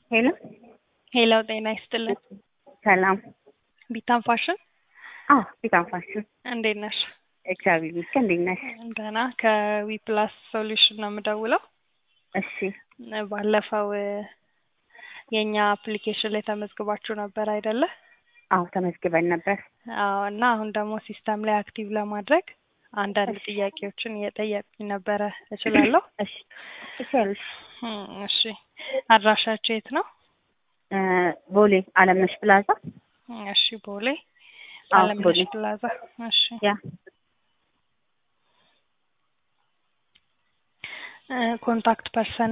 ሄሎ ሄሎ ጤና ይስጥልን። ሰላም። ቢታም ፋሽን አዎ ቢታም ፋሽን እንዴት ነሽ? እግዚአብሔር ይመስገን። እንዴት ነሽ? ደህና ከዊ ፕላስ ሶሉሽን ነው የምደውለው። እሺ ባለፈው የእኛ አፕሊኬሽን ላይ ተመዝግባችሁ ነበር አይደለ? አዎ ተመዝግበን ነበር። አዎ እና አሁን ደግሞ ሲስተም ላይ አክቲቭ ለማድረግ አንዳንድ ጥያቄዎችን እየጠየቁኝ ነበረ። እችላለሁ? እሺ ትችያለሽ። እም፣ እሺ አድራሻችሁ የት ነው? እ ቦሌ አለምነሽ ፕላዛ። እሺ ቦሌ አዎ አለምነሽ ቦሌ ፕላዛ። እሺ ያ እ ኮንታክት ፐርሰን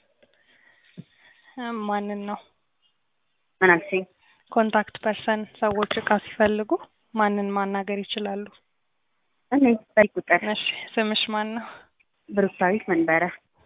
እ ማንን ነው? ምን አልሽኝ? ኮንታክት ፐርሰን ሰዎች እቃ ሲፈልጉ ማንን ማናገር ይችላሉ? እኔ በዚህ ቁጥር እሺ ስምሽ ማን ነው? ብሩክታዊት መንበረ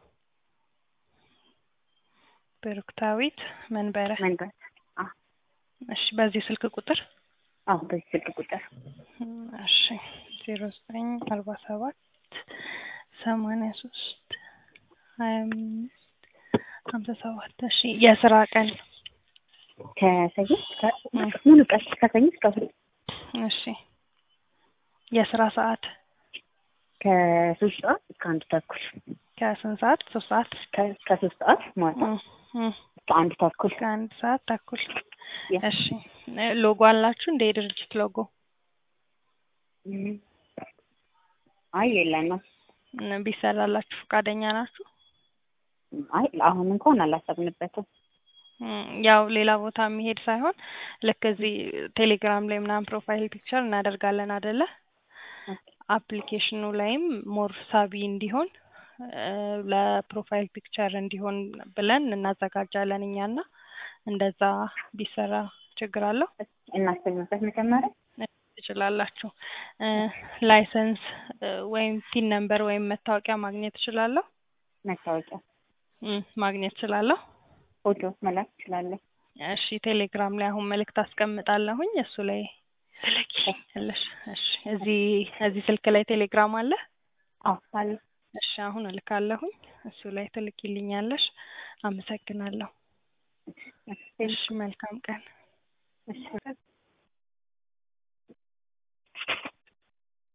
ብሩክታዊት መንበረ። መንበረ። አዎ እሺ በዚህ ስልክ ቁጥር አዎ በዚህ ስልክ ቁጥር እም፣ እሺ ዜሮ ዘጠኝ አርባ ሰባት ሰማንያ ሶስት ሀያ አምስት ሀምሳ ሰባት እሺ የስራ ቀን ከሰኞ እስከ ሙሉ ቀን ከሰኞ እስከ እሑድ እሺ የስራ ሰዓት ከሶስት ሰዓት እስከ አንድ ተኩል ከስንት ሰዓት? ሶስት ሰዓት ከ- ከሶስት ሰዓት ማታ እም፣ እም፣ እስከ አንድ ተኩል ከአንድ ሰዓት ተኩል ያ። እሺ እ ሎጎ አላችሁ እንደ የድርጅት ሎጎ እም። አይ የለንም። እ ቢሰራላችሁ ፈቃደኛ ናችሁ? አይ አሁን እንኳን አላሰብንበትም። እም፣ ያው ሌላ ቦታ የሚሄድ ሳይሆን ልክ እዚህ ቴሌግራም ላይ ምናምን ፕሮፋይል ፒክቸር እናደርጋለን አይደለ? አፕሊኬሽኑ ላይም ሞር ሳቢ እንዲሆን እ ለፕሮፋይል ፒክቸር እንዲሆን ብለን እናዘጋጃለን እኛና እንደዛ ቢሰራ ችግር አለው? እናስብበት መጀመሪያ ትችላላችሁ። እ ላይሰንስ እ ወይም ፒን ነምበር ወይም መታወቂያ ማግኘት እችላለሁ? መታወቂያ እም፣ ማግኘት እችላለሁ? ፎቶ መላክ እችላለሁ። እሺ ቴሌግራም ላይ አሁን መልእክት አስቀምጣለሁኝ እሱ ላይ ትልኪልኛለሽ። እሺ እዚህ እዚህ ስልክ ላይ ቴሌግራም አለ? አዎ አለ። እሺ አሁን እልካለሁኝ እሱ ላይ ትልኪልኛለሽ። አመሰግናለሁ። እሺ መልካም ቀን። እሺ